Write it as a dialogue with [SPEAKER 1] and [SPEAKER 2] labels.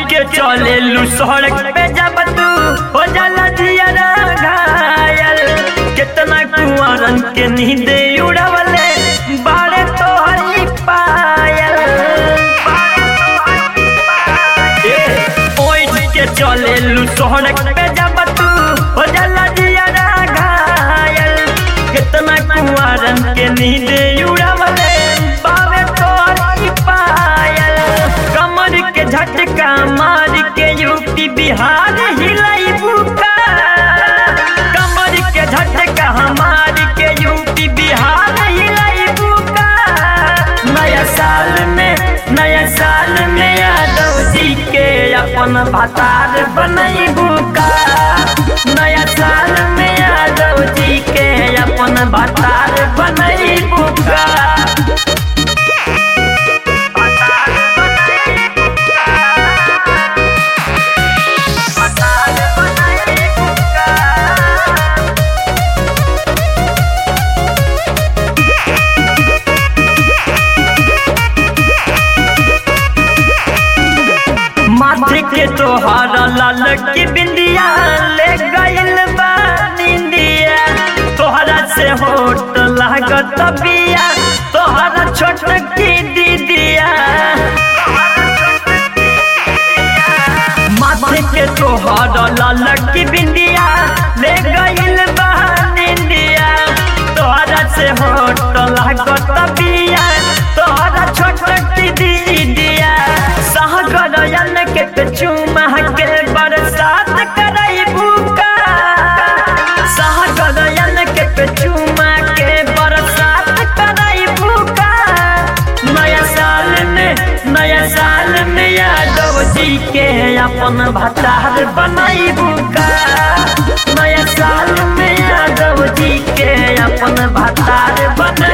[SPEAKER 1] के चले लू सड़क पे जब तू हो जाला जियरा घायल कितना कुंवरन के नींद उड़वले बाड़े तो हरी पायल ए, ओइठ के चले लू सड़क पे जब तू हो जाला जियरा घायल कितना कुंवरन के नींद उड़वले बाड़े तो हरी पायल कमर के झटका मार के यूपी बिहार हिलाई बुका कमर के झटका मार के यूपी बिहार हिलाई बुका नया साल में नया साल में यादव जी के अपन भतार बनई बुका नया साल में यादव जी के अपन भतार बनई बुका माथे के तोहार लाल की बिंदिया ले गइल बा निंदिया तोहरा से होट लागत बिया तोहरा छोट की दीदिया माथे के तोहार लाल की बिंदिया ले गइल बा निंदिया तोहरा से होट लागत बिया तोहरा छोट की दीदिया सहगरयन के चुमा के बरसात करई बुका सहगरयन के चुमा के बरसात करई बुका नया साल में नया साल में यादव जी के अपन भतार बनाई बुका नया साल में यादव जी के अपन भतार बनाई